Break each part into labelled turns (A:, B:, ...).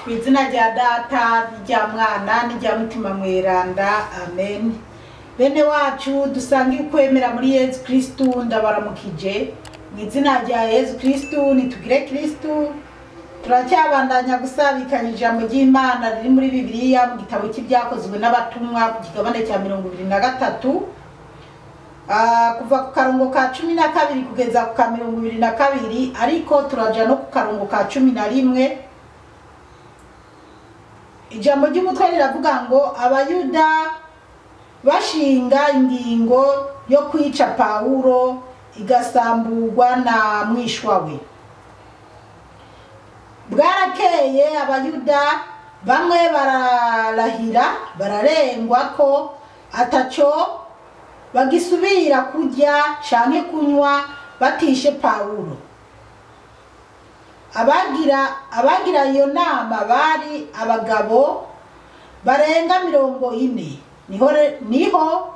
A: ku izina rya data n'irya mwana n'irya mutima mweranda amen bene wacu dusange ukwemera muri yezu kristu ndabaramukije mu izina rya yezu kristu nitugire kristu turacyabandanya gusabikanya ijambo ry'imana riri muri bibiliya mu gitabo cy'ibyakozwe n'abatumwa ku kigabane cya mirongo ibiri na gatatu Ah, kuva ku karongo ka cumi na kabiri kugeza ku ka mirongo ibiri na kabiri ariko turaja no ku karongo ka cumi na rimwe ijambo ry'umutwe riravuga ngo abayuda bashinga ingingo yo kwica pawulo igasamburwa na mwishwa we bwarakeye abayuda bamwe bararahira bararengwa ko ataco bagisubira kurya canke kunywa batishe pawulo abagira abagira iyo nama bari abagabo barenga mirongo ine niho re- niho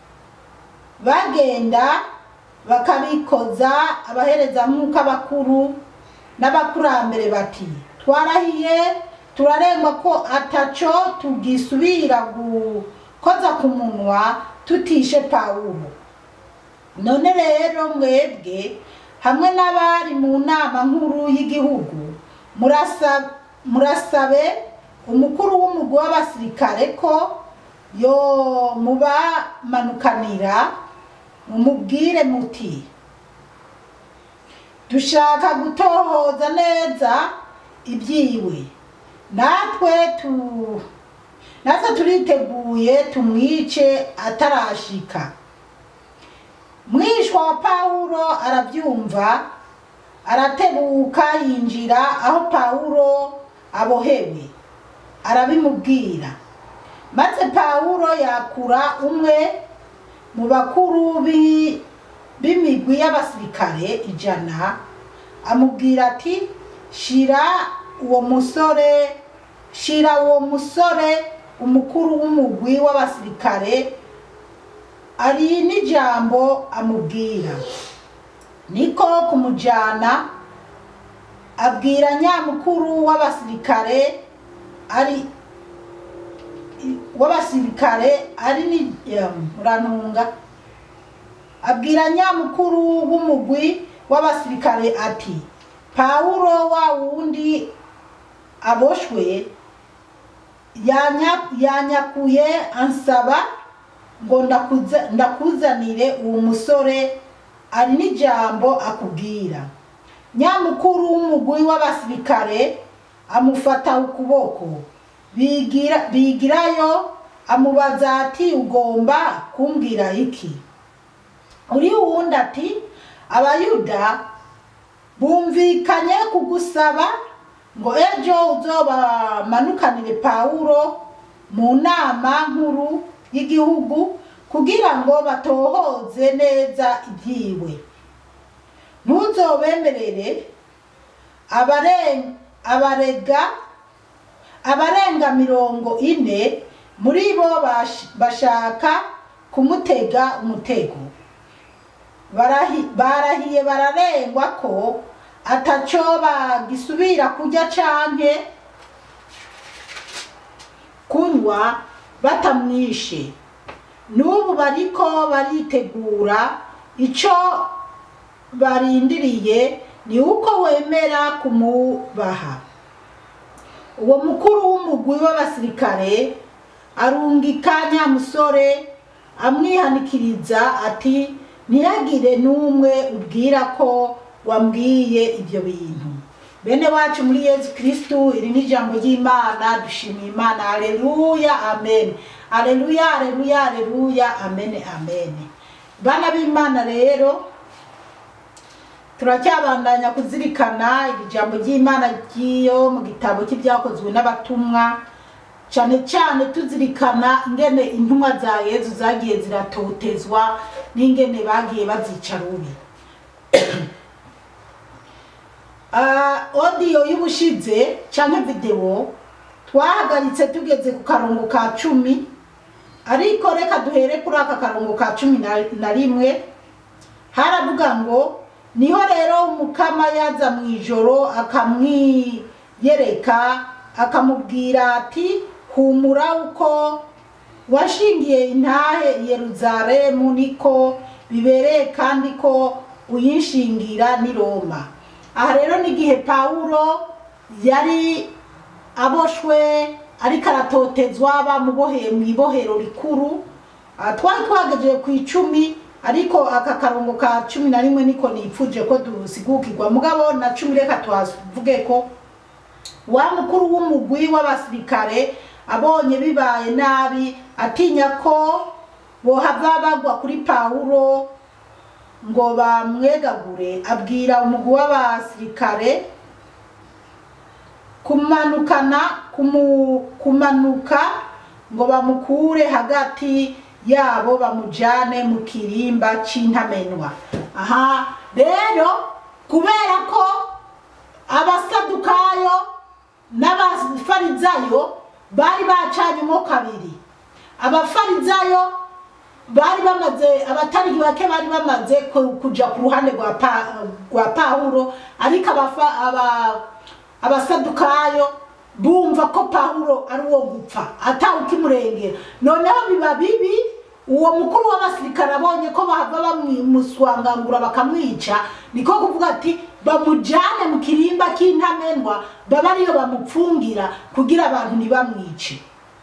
A: bagenda bakabikoza abaherezamwuka bakuru n'abakurambere bati twarahiye turarengwa ko ataco tugisubira gukoza ku munwa tutishe pawulo none rero mwebwe hamwe n'abari mu nama nkuru y'igihugu murasa- murasabe umukuru w'umugwi w'abasirikare ko yo mubamanukanira mumubwire muti dushaka gutohoza neza ibyiwe natwe tu natwe turiteguye tumwice atarashika mwishwa wa pawulo arabyumva aratebuka yinjira aho pawulo abohewe arabimubwira maze pawulo yakura umwe mu bakuru b'i- b'imigwi y'abasirikare ijana amubwira ati shira uwo musore shira uwo musore umukuru w'umugwi w'abasirikare ari n'ijambo amubwira niko kumujyana abwira nyamukuru w'abasirikare ari w'abasirikare ari ni em, murantunga abwira nyamukuru w'umugwi w'abasirikare ati pawulo wa wundi aboshwe yanya- yanyakuye ansaba ngo ndakuza- ndakuzanire uwo musore ari n'ijambo akubwira nyamukuru w'umugwi w'abasirikare amufata ukuboko bigira bigirayo amubaza ati ugomba kumbwira iki uri wundi ati abayuda bumvikanye kugusaba ngo ejo uzobamanukanire pawulo mu nama nkuru y'igihugu kugira ngo batohoze neza ibyiwe ntuzobemerere abaren- abarega abarenga mirongo ine muri bo bash- bashaka kumutega umutego Barahi- barahiye bararengwa ko ataco bagisubira kurya canke kunywa batamwishe n'ubu bariko baritegura ico barindiriye ni uko wemera kumubaha uwo mukuru w'umugwi w'abasirikare arungika nyamusore amwihanikiriza ati ntihagire n'umwe ubwira ko wambwiye ibyo bintu bene wacu muri yezu kristu iri ni ijambo ry'imana dushimiye imana aleluya amen aleluya aleluya aleluya amen amen bana b'imana rero turacyabandanya kuzirikana iri jambo ry'imana ry'iyo mu gitabo cy'ibyakozwe n'abatumwa cyane cyane tuzirikana ingene intumwa za yezu zagiye ziratotezwa n'ingene bagiye bazica rubi Ah, odiyo y'ubushize cyangwa videwo twahagaritse tugeze ku karongo ka cumi ariko reka duhere kuri aka karongo ka cumi na- na rimwe haravuga ngo niho rero umukama yaza mu ijoro akamwiyereka akamubwira ati humura uko washingiye intahe i yeruzalemu niko bibereye kandi ko uyinshingira n'i roma aha rero n'igihe pawulo yari aboshwe ariko aratotezwa bamuboheye mu ibohero rikuru Ah, twari twagejeje ku icumi ariko aka karongo ka cumi na rimwe niko nipfuje ko dusigukirwa mugabo na cumi reka tuhavuge ko wa mukuru w'umugwi w'abasirikare abonye bibaye nabi atinya ko bohava bagwa kuri pawulo ngo bamwegagure abwira umugwi w'abasirikare kumanukana kumu, kumanuka ngo bamukure hagati yabo bamujane mu kirimba c'intamenwa aha rero kubera ko abasadukayo n'abafarizayo bari bacanyemo kabiri abafarizayo bari bamaze abatari bake bari bamaze ku- kuja ku ruhande rwa Pa- rwa pawulo ariko abafa- aba- abasadukayo bumva ko pawulo ari uwo gupfa atawe ukimurengera noneho biba bibi uwo mukuru w'abasirikare abonye ko bahava bamuswangangura bakamwica niko kuvuga ati bamujane mu kirimba k'intamenwa baba ariyo bamupfungira kugira abantu ntibamwice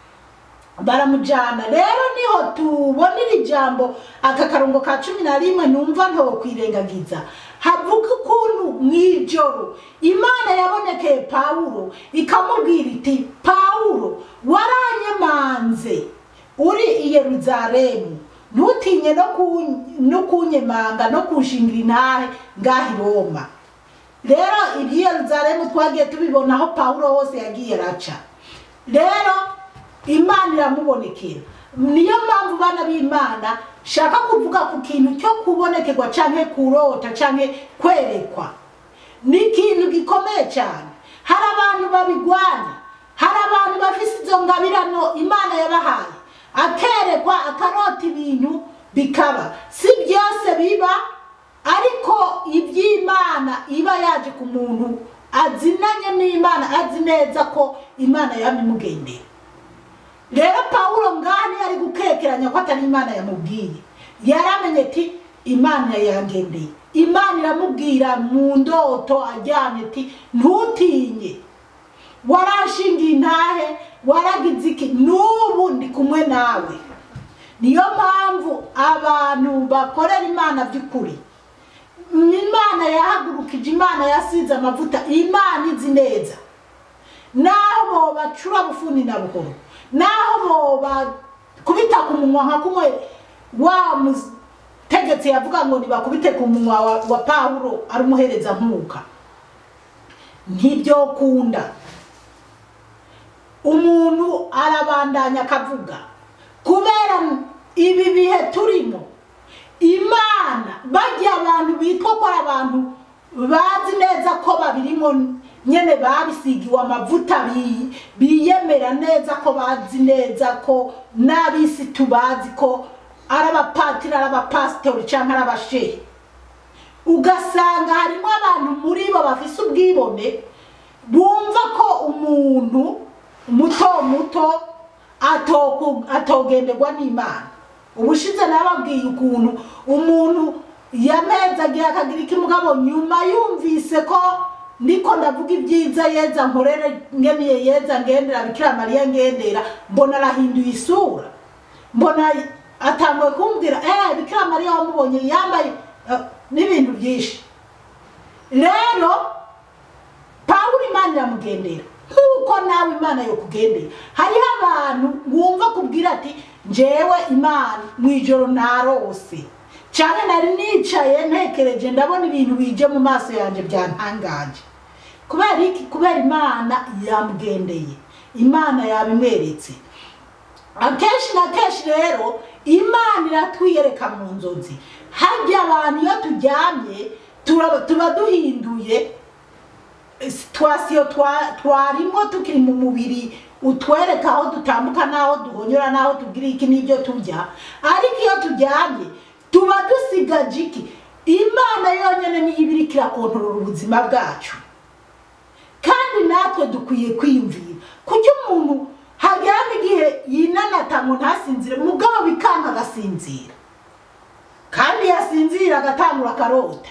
A: baramujana rero niho tubona iri jambo aka karongo ka cumi na rimwe numva ntokwirengagiza havuga ukuntu mw'ijoro imana yabonekeye pawulo ikamubwira iti pawulo waranyemanze uri i yeruzalemu ntutinye no ku- no kunyemanga no kunshingira intahe ngaha i roma rero iby'i yeruzalemu twagiye tubibona aho pawulo hose yagiye araca rero imana iramubonekera niyo mpamvu bana b'imana shaka kuvuga ku kintu cyo kubonekerwa canke kurota canke kwerekwa ni ikintu gikomeye cyane hari abantu babigwanya hari abantu bafise izo ngabirano imana yabahaye akerekwa akarota ibintu bikaba si byose biba ariko iby'imana iba yaje ku muntu azinanye n'imana azi neza ko imana yabimugendera rero pawulo ngani ari gukekeranya ko atari imana yamubwiye yaramenye ati imana yangendeye imana iramubwira mu ndoto ajyanye ati ntutinye warashingiye intahe waragize iki n'ubu ndi kumwe nawe niyo mpamvu abantu bakorera imana by'ukuri imana yahagurukije imana yasize amavuta imana izi neza naho bobacura bufuni na buhoro naho bobakubita ku munwa nka kumwe wa mutegetsi yavuga ngo nibakubite ku munwa wa, wa pawulo ari umuhereza nkuka ntibyokunda umuntu arabandanya akavuga kubera ibi bihe turimo imana bajya abantu bitwa ko ari abantu bazi neza ko babirimo nyene babisigiwe amavuta bi- biyemera neza ko bazi neza ko n'abisi tubazi ko ari abapatiri ari abapasitori cyangwa ari abashehe ugasanga harimo abantu muri bo bafise ubwibone bumva ko umuntu muto muto atoku- atogenderwa n'imana ubushize nababwiye ukuntu umuntu yamezagiye akagira iki mugabo nyuma yumvise ko niko ndavuga ibyiza yeza nkorere ngeniye yeza ngendera bikira mariya ngendera mbona arahinduye isura mbona atanguye kumbwira eh bikira mariya wamubonye yambaye eh, n'ibintu byinshi rero pawulo imana iramugendera nk'uko nawe imana yo kugendera hariho abantu wumva kubwira ati njyewe imana mu ijoro narose cyane nari nicaye ntekereje ndabona ibintu bije mu maso yanjye byantangaje kubera iki kubera imana yamugendeye imana yabimweretse akenshi na kenshi rero imana iratwiyereka mu nzozi harya abantu iyo turyamye turaba- tuba duhinduye situwasiyo twarimo tukiri mu mubiri utwereka aho dutambuka n'aho duhonyora n'aho tugira iki n'ibyo turya ariko iyo turyamye tuba dusigaje iki imana yonyine niyo iba iriko irakontorora ubuzima bwacu kandi natwe dukwiye kwiyumvira arasinzira kandi yasinzira agatangura akarota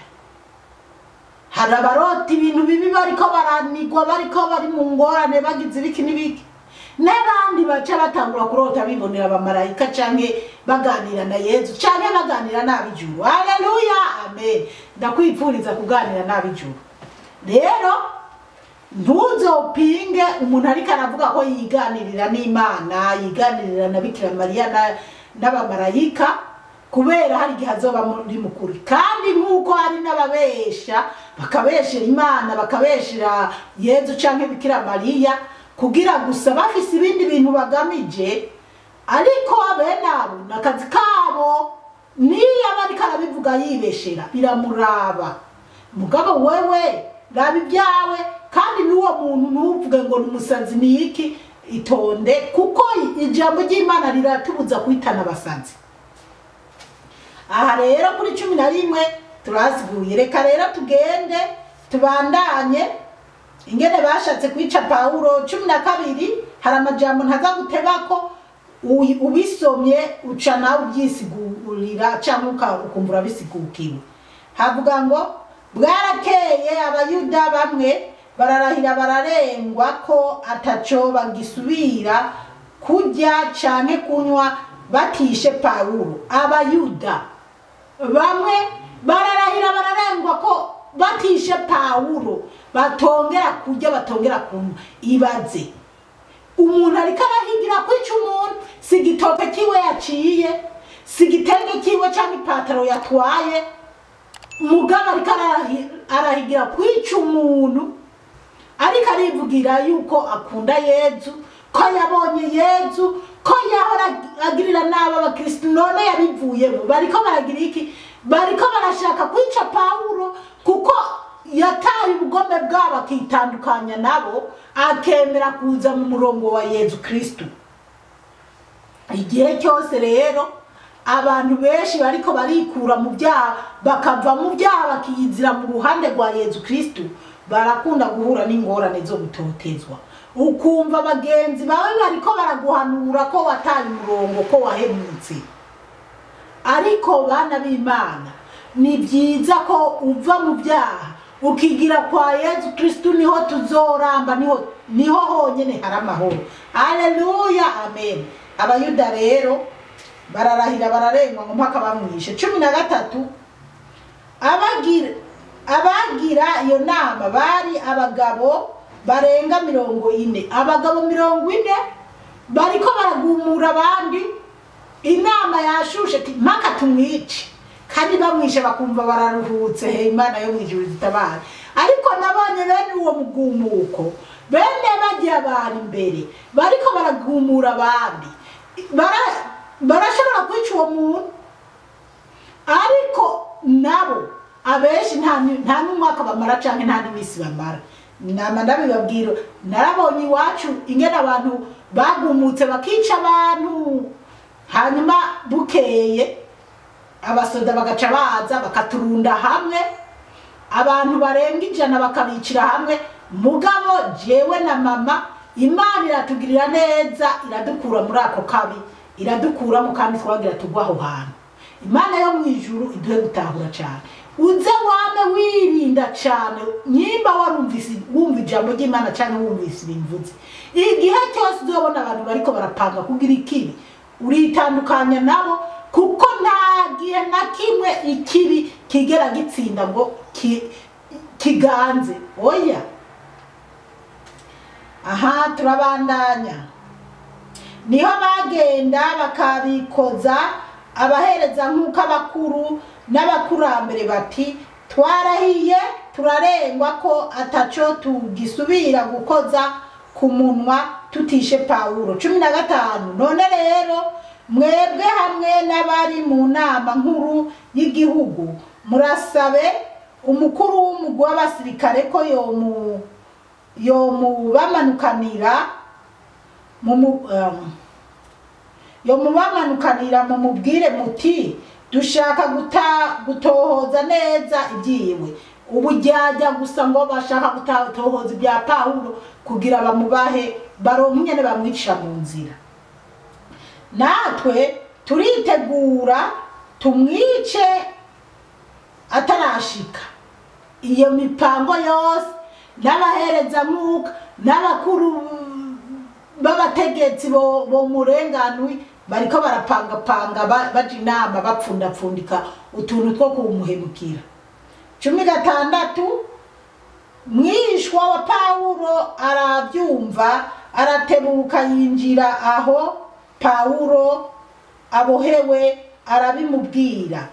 A: hari abarota ibintu bibi bariko baranigwa bariko bari mu ngorane bagize ibiki n'ibiki n'abandi baca batangura kurota bibonera abamarayika canke baganira na yezu canke baganira n'ab'ijuru haleluya amen ndakwipfuriza kuganira n'ab'ijuru rero ntuzopinge umuntu ariko aravuga ko yiganirira n'imana yiganirira na bikira mariya na- n'abamarayika kubera hari igihe azoba muri mukuri kandi nk'uko hari n'ababesha bakabeshera imana bakabeshera yezu canke bikira mariya kugira gusa bafise ibindi bintu bagamije ariko bene abo ni akazi kabo niyo aba ariko arabivuga yibeshera biramuraba mugabo wewe raba ibyawe kandi n'uwo muntu ntuvuge ngo ni umusazi ni iki itonde kuko ijambo ry'imana riratubuza kwitana abasazi aha rero kuri cumi na rimwe turaziguye reka rero tugende tubandanye ingene bashatse kwica pawulo cumi na kabiri hari amajambo ntaza gutebako uyi- ubisomye uca nawe ubyisigurira cyangwa uka- ukumva urabisigukiwe havuga ngo bwarakeye abayuda bamwe bararahira bararengwa ko ataco bagisubira kurya canke kunywa batishe pawulo abayuda bamwe bararahira bararengwa ko batishe pawulo batongera kurya batongera kunywa ibaze umuntu ariko arahigira kwica umuntu si igitoke kiwe yaciye si igitenge kiwe cyangwa ipataro yatwaye mugabo ariko arahi- arahigira kwica umuntu ariko arivugira yuko akunda yezu ko yabonye yezu ko yahora agirira nabi abakirisitu none yabivuyemo bariko baragira iki bariko barashaka kwica pawulo kuko yataye ubugome bwabo akitandukanya nabo akemera kuza mu murongo wa yezu kristu igihe cyose rero abantu benshi bariko barikura mu byaha bakava mu byaha bakiyizira mu ruhande rwa yezu kristu barakunda guhura n'ingorane zo gutotezwa ukumva bagenzi bawe bariko baraguhanura ko wataye umurongo ko wahemutse ariko bana b'imana ni byiza ko uva mu byaha ukigira kwa yezu kristu niho tuzoramba niho niho honyine hari amahoro haleluya amen abayuda rero bararahira bararengwa ngo mpaka bamwishe cumi na gatatu abagira abagira iyo nama bari abagabo barenga mirongo ine abagabo mirongo ine bariko baragumura abandi inama yashushe ati mpaka tumwice kandi bamwishe bakumva bararuhutse he imana yo mwijuru zitabara ariko nabonye bene uwo mugumuko bene bagiye abantu imbere bariko baragumura abandi Bara- barashobora kwica uwo muntu ariko nabo abenshi nta ni- nta n'umwaka bamara canke nta n'iminsi bamara nama ndabibabwira narabonye iwacu ingene abantu bagumutse bakica abantu hanyuma bukeye abasoda bagaca baza bakaturunda hamwe abantu barenga ijana bakabicira hamwe mugabo jewe na mama imana iratugirira neza iradukura muri ako kabi iradukuramo kandi twagira tugwa aho hantu imana yo mu ijuru iduhe gutahura cyane uze wame wirinda cyane nyimba warumvise wumva ijambo ry'imana cyangwa wumvise ibimvuze igihe cyose uzobona abantu bariko barapanga kugira ikibi uritandukanya nabo kuko nta gihe na kimwe ikibi kigera gitsinda ngo ki- kiganze oya aha turabandanya niho bagenda bakabikoza abahereza nk'uko abakuru n'abakurambere bati twarahiye turarengwa ko ataco tugisubira gukoza ku munwa tutishe pawulo cumi na gatanu none rero mwebwe hamwe n'abari mu nama nkuru y'igihugu murasabe umukuru w'umugwi w'abasirikare ko yomu yomubamanukanira mu mu- um, yomubamanukanira mu mubwire muti dushaka guta gutohoza neza ibyiwe ubu ryajya gusa ngo bashaka gutohoza ibya pawulo kugira bamubahe baronke nyene bamwicisha mu nzira natwe turitegura tumwice atarashika iyo mipango yose n'abaherezamwuka n'abakuru b'abategetsi bo bo murenganwi bariko barapangapanga ba- baja inama bapfundapfundika utuntu two kumuhemukira cumi gatandatu mwishwa wa pawulo arabyumva aratebuka yinjira aho pawulo abohewe arabimubwira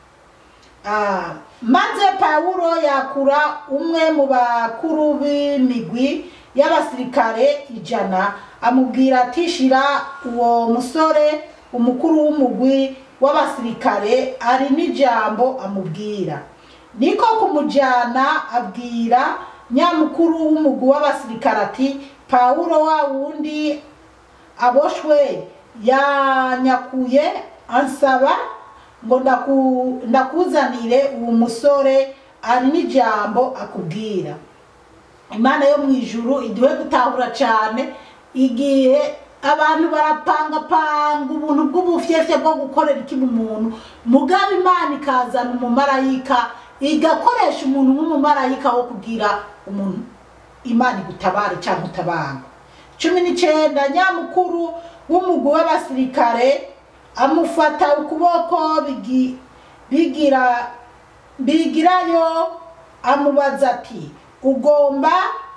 A: Ah, maze pawulo yakura umwe mu bakuru b'imigwi y'abasirikare ijana amubwira ati shira uwo musore umukuru w'umugwi w'abasirikare ari n'ijambo amubwira niko kumujyana abwira nyamukuru w'umugwi w'abasirikare ati pawulo wa wundi aboshwe yanyakuye ansaba ngo ndaku- ndakuzanire uwo musore ari n'ijambo akubwira imana yo mu ijuru iduhe gutahura cyane igihe abantu barapangapanga ubuntu bw'ubufyefye bwo gukorera ikibi umuntu mugabo imana ikazana umumarayika igakoresha umuntu nk'umumarayika wo kugira umuntu imana igutabare cyangwa utabanga cumi n'icyenda nyamukuru w'umugwi w'abasirikare amufata ukuboko bigi- bigira bigirayo amubaza ati ugomba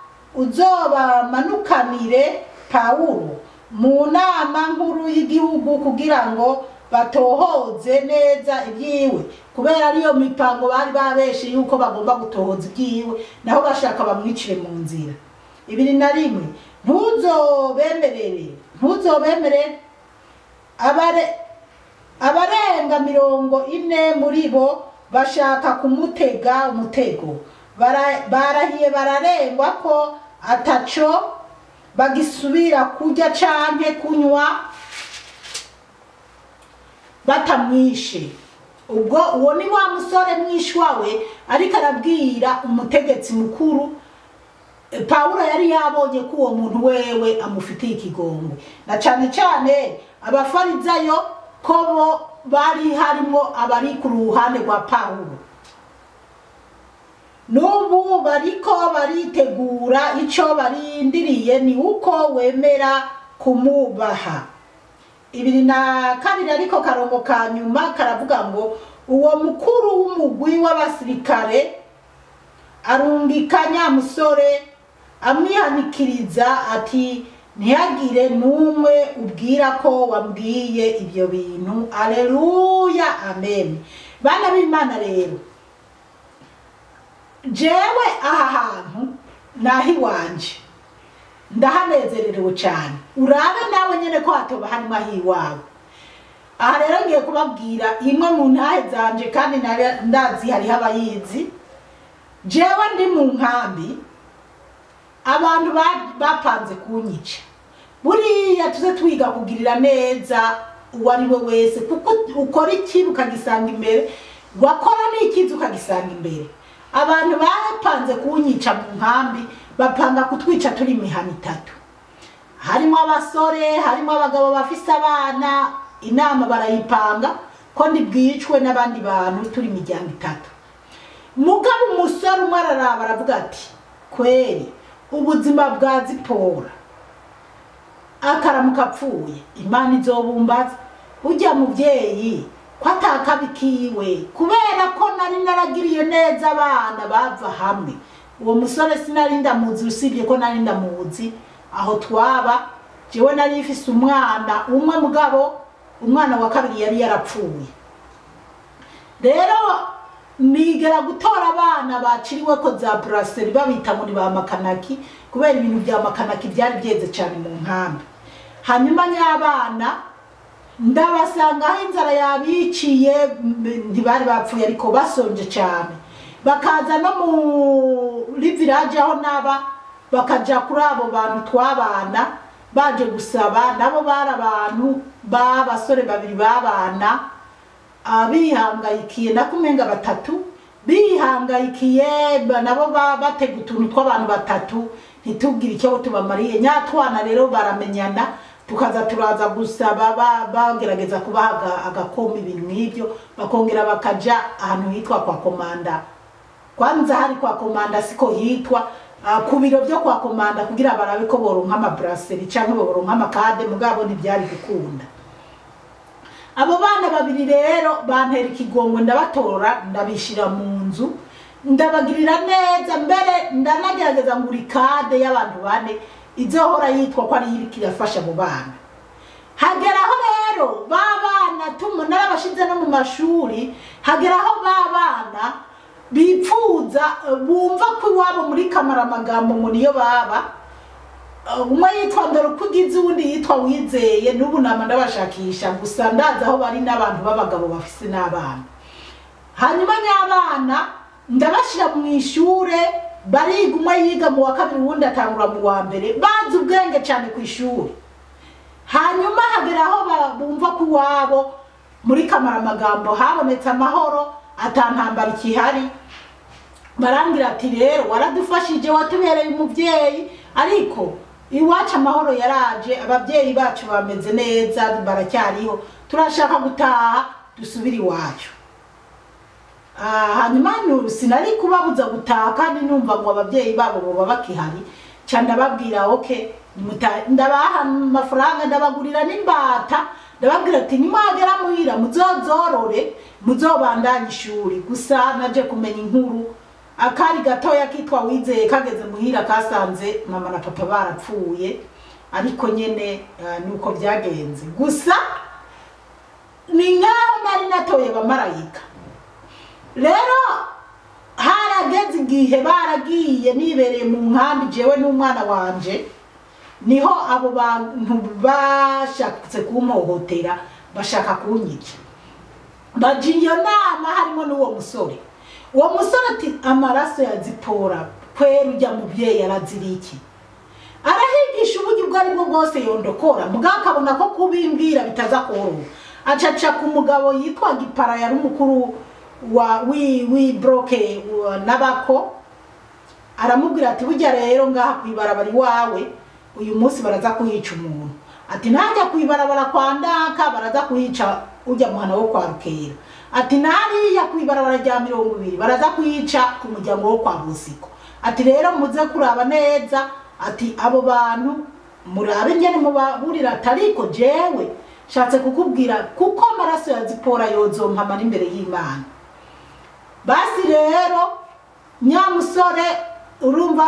A: uzobamanukanire pawulo mu nama nkuru y'igihugu kugira ngo batohoze neza ibyiwe kubera ariyo mipango bari babeshe yuko bagomba gutohoza ibyiwe naho bashaka bamwicire mu nzira ibiri na rimwe ntuzobemerere ntuzobemerere abare abarenga mirongo ine muri bo bashaka kumutega umutego Bara- barahiye bararengwa ko ataco bagisubira kurya canke kunywa batamwishe ubwo uwo ni wa musore mwishwa we ariko arabwira umutegetsi mukuru E, pawulo yari yabonye ko uwo muntu wewe amufitiye ikigongwe na cyane cyane abafarizayo ko bo bari harimo abari ku ruhande rwa pawulo n'ubu bariko baritegura icyo barindiriye ni uko wemera kumubaha ibiri na kabiri ariko karongo ka nyuma karavuga ngo uwo mukuru w'umugwi w'abasirikare arungika nyamusore amwihanikiriza ati ntihagire n'umwe ubwira ko wambwiye ibyo bintu aleluya amen bana b'imana rero jewe aha hantu naho iwanje ndahanezererewe cyane urabe nawe nyine ko hatoba harimo aho iwawe aha rero ngiye kubabwira imwe mu ntahe zanje kandi nari- ndazi hariho abayizi jewe ndi mu nkambi abantu ba- bapanze kunyica buriya tuze twiga kugirira neza uwo ari we wese kuko ukora ikintu ukagisanga imbere wakora n'ikizi ukagisanga imbere abantu bapanze kunyica mu nkambi bapanga kutwica turi imihana itatu harimo abasore harimo abagabo bafise abana inama barayipanga ko ntibwicwe n'abandi bantu turi imiryango itatu mugabo umusore umwe araraba aravuga ati kweri ubuzima bwa zipora akaramuka apfuye imana izobumbaza ujya mubyeyi ko atakabikiwe kubera ko nari naragiriye neza abana bava hamwe uwo musore sinari ndamuzi usibye ko nari ndamuzi aho twaba jewe nari ifise umwana umwe mugabo umwana wa kabiri yari yarapfuye rero nigera gutora abana baciriwe ko za buraseri babita muri ba makanaki kubera ibintu bya makanaki byari byeze cyane mu nkambi hanyuma nyabana ndabasanga aho inzara yabiciye m- ntibari bapfuye ariko basonje cyane bakaza no muri village aho naba bakaja kuri abo bantu twabana baje gusaba nabo bari abantu b'abasore babiri babana abihangayikiye nakumenga batatu bihangayikiye ba- nabo ba- batega utuntu tw'abantu batatu ntitubwire icyo tubamariye nyatwana rero baramenyana tukaza turaza gusaba ba- bagerageza kubaha aga- agakoma ibintu nk'ibyo bakongera bakaja ahantu hitwa kwa komanda kwanza hari kwa komanda siko hitwa ah, ku biro byo kwa komanda kugira barabe ko boronka amabraseri canke boronka amakade mugabo ntibyari gukunda abo bana babiri rero bantera ikigongwe ndabatora ndabishira mu nzu ndabagirira neza mbere ndanagerageza ngura ikade y'abantu bane izohora yitwa ko ari iriko irafasha abo bana hageraho rero ba bana tumu narabashize no mu mashuri hageraho ba bana bipfuza eh, bumva ko iwabo muri kamaramagambo ngo niyo baba Uh, umwe yitwa Ndorukugize uwundi yitwa Wizeye n'ubu nama ndabashakisha gusa ndazi aho bari n'abantu b'abagabo bafise n'abana hanyuma nyabana ndabashira mu ishure bariga umwe yiga mu wa kabiri uwundi atangura mu wa mbere bazi ubwenge cyane ku ishuri hanyuma hagera aho ba- bumva ko iwabo muri kamaramagambo habonetse amahoro atantambara ikihari barambwira ati rero waradufashije watubereye umubyeyi ariko iwacu amahoro yaraje ababyeyi bacu bameze neza baracyariho turashaka gutaha dusubire iwacu Ah, hanyuma nu- sinari kubabuza gutaha kandi numva ngo ababyeyi babo boba bakihari ca ndababwira okay muta- ndabaha amafaranga ndabagurira n'imbata ndababwira ati nimwagera muhira muzozorore muzobandanye ishuri gusa naje kumenya inkuru akari gatoya kitwa wizeye kageze muhira kasanze mama na papa barapfuye ariko nyene ah, nuko byagenze gusa ni nkaho nari natoye abamarayika rero harageze igihe baragiye nibereye mu nkambi jewe n'umwana wanje niho abo bantu bashatse kumpohotera bashaka kunyica baja iyo nama harimo n'uwo musore uwo musore ati amaraso yazipora kwera ujya mubyeyi arazira iki arahigisha uburyo ubwo ari bwo bwose yondokora mugabo akabona ko kubimbwira bitaza koroha acaca ku mugabo yitwa gipara yari umukuru wa wi wi broke wa- n'abako aramubwira ati burya rero ngaha kwibarabara iwawe uyu munsi baraza kuhica umuntu ati ntajya kwibarabara kwa ndaka baraza kuhica ujya muhana wo kwa rukera ati nariya kwibarabara rya mirongo ibiri baraza kuhica ku muryango wo kwa busiko ati rero muze kuraba neza ati abo bantu murabe ngene mubaburira ati ariko jewe shatse kukubwira kuko amaraso ya zipora yozompamara imbere y'imana basi rero nyamusore urumva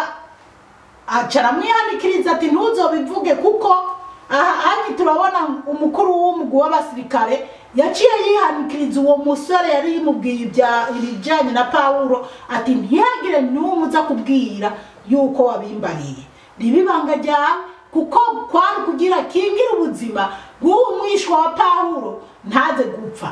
A: acara mwihanikiriza ati ntuzobivuge kuko aha anyi turabona umukuru w'umugwi w'abasirikare yaciye yihanikiriza uwo musore yari yimubwiye ibya ibijyanye na pawulo ati ntihagire n'umwe uza kubwira yuko wabimbariye riba ibanga ryawe kuko kwari kugira kingira ubuzima bw'uwo mwishwa wa pawulo ntaze gupfa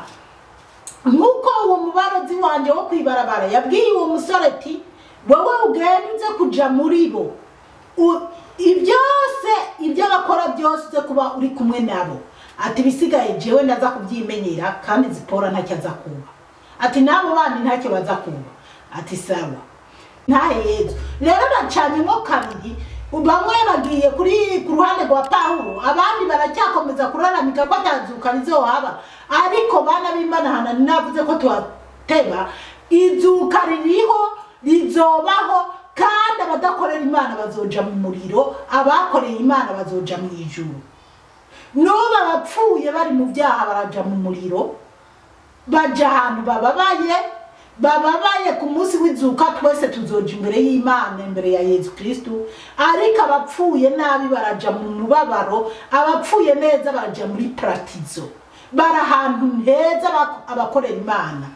A: nk'uko uwo mubarozi wanjye wo kwibarabara yabwiye uwo musore ati wowe ugenda uze kuja muri bo U- ibyose ibyo bakora byose uze kuba uri kumwe nabo ati ibisigaye jewe ndaza kubyimenyera kandi zipora ntacyo aza kuba ati n'abo bandi ntacyo baza kuba ati sawa ntahe yezu rero bacanyemo kabiri bamwe bagiye kuri ku ruhande rwa pawulo abandi baracyakomeza kuraramika ko atazuka rizohaba ariko bana b'imana navuze ko tuhateba izuka ririho rizobaho kandi abadakorera imana bazoja mu muriro abakoreye imana bazoja mu ijuru n'ubu abapfuye bari mu byaha baraja mu muriro baja ahantu bababaye bababaye ku munsi w'izuka twese tuzoja imbere y'imana imbere ya yezu kristu ariko abapfuye nabi baraja mu mubabaro abapfuye neza baraja muri paratizo bari ahantu heza abak- abakorera imana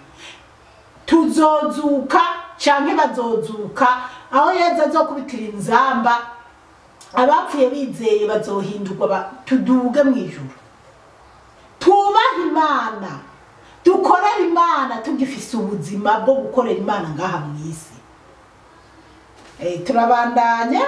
A: tuzozuka canke bazozuka aho yezu azokubitira inzamba abapfuye bizeye bazohindurwa ba- tuduge mu ijuru tubahe imana dukorere imana tugifise ubuzima bwo gukorera imana ngaha mu isi Eh, turabandanya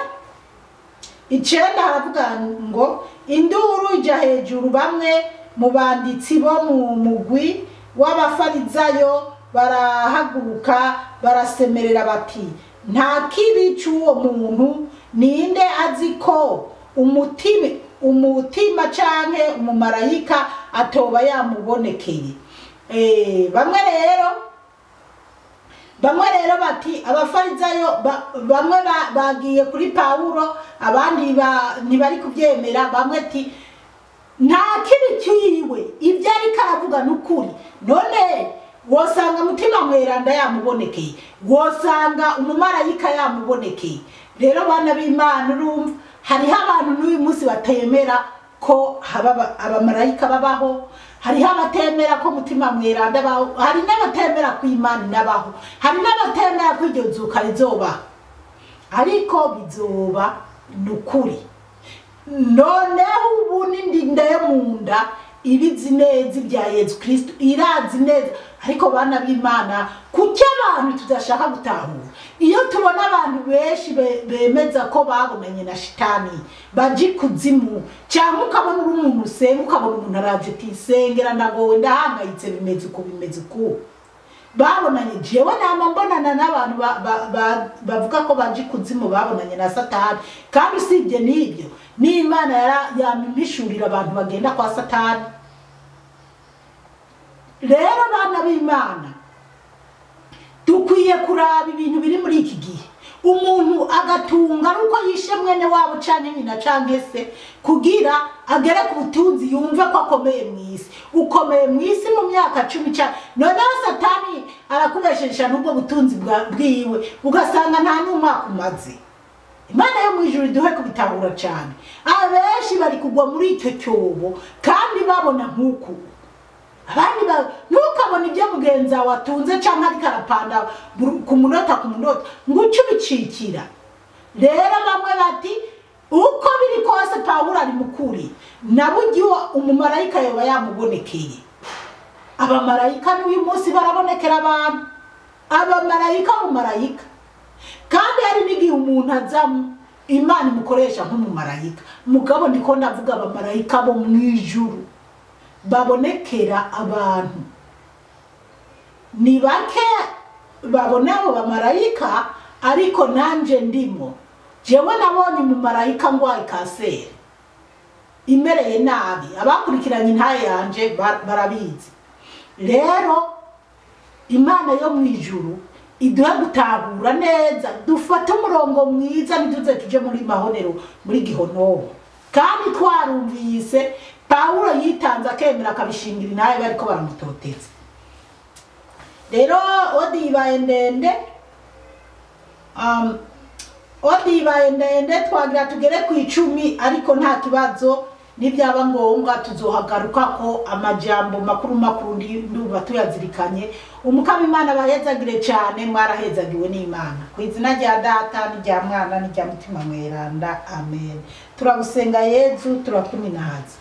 A: icenda haravuga ngo induru ija hejuru bamwe mu banditsi bo mu mugwi w'abafarizayo barahaguruka barasemerera bati nta kibi c'uwo muntu ninde azi ko umutima umutima canke umumarayika atoba yamubonekeye Eh, bamwe rero bamwe rero bati abafarizayo ba- bamwe ba- bagiye kuri pawulo abandi ba- ntibari kubyemera bamwe ati nta kibi kiwe ibyo ariko aravuga ni ukuri none wosanga mutima mweranda yamubonekeye wosanga umumarayika yamubonekeye rero bana b'imana urumva hariho abantu n'uyu munsi batemera ko haba aba- abamarayika babaho hariho abatemera ko mutima mweranda abaho hari n'abatemera ko imana inabaho hari n'abatemera ko iryo zuka rizobaho ariko bizoba ni ukuri noneho ubu n'indinda yo mu nda ibizi neza ibya yezu kirisito irazi neza ariko bana b'imana kuki abantu tudashaka gutahura iyo tubona abantu benshi be- bemeza ko babonanye na shitani baje ikuzimu cyangwa ukabona uri umuntu usenga ukabona umuntu araje ati sengera ndagowe ndahangayitse bimeze uko bimeze uko babonanye jewe nama mbonana n'abantu ba- ba- ba- bavuga ko baje ikuzimu babonanye na satani kandi usibye n'ibyo n'imana yara- yamimishurira abantu bagenda kwa satani rero bana b'imana dukwiye kuraba ibintu biri muri iki gihe umuntu agatunga ari uko yishe mwene wabo canke nyina canke se kugira agere ku butunzi yumve ko akomeye mu isi ukomeye mu isi mu myaka cumi ca noneho satani arakubeshesha n'ubwo butunzi bwa- bwiwe ugasanga nta n'umwaka umaze imana yo mu ijuru iduhe kubitahura cyane abenshi bari kugwa muri icyo cyobo kandi babona nk'uku abandi ba ntukabone ibyo mugenzi wawe atunze cyangwa ariko arapanda buru- ku munota ku munota ngo uce ubicikira rero bamwe bati uko biri kose pawulo ari mukuri na buryo umumarayika yoba yamubonekeye abamarayika n'uyu munsi barabonekera abantu abamarayika umumarayika kandi hari n'igihe umuntu azamo imana imukoresha nk'umumarayika mugabo ndiko ndavuga abamarayika bo mu ijuru babonekera abantu ni bake babona abo bamarayika ariko nanje ndimo jewe nabonye umumarayika ngwaye kanseri imereye nabi abakurikiranye intaye yanje ba- barabizi rero imana yo mu ijuru iduhe gutahura neza dufate umurongo mwiza ntiduze tuje muri mahonero muri gihonobo kandi twarumvise pawulo yitanze akemera akabishingira inawe bariko baramutoteza rero odi ibaye ndende um, odi ibaye ndende twagira tugere ku icumi ariko nta kibazo nibyaba ngombwa tuzohagaruka ko amajambo makuru makuru ndi- ndumva tuyazirikanye umukama imana bahezagire cyane mwarahezagiwe n'imana ku izina rya data n'irya mwana n'irya mutima mweranda amen turagusenga yezu turakuminahaza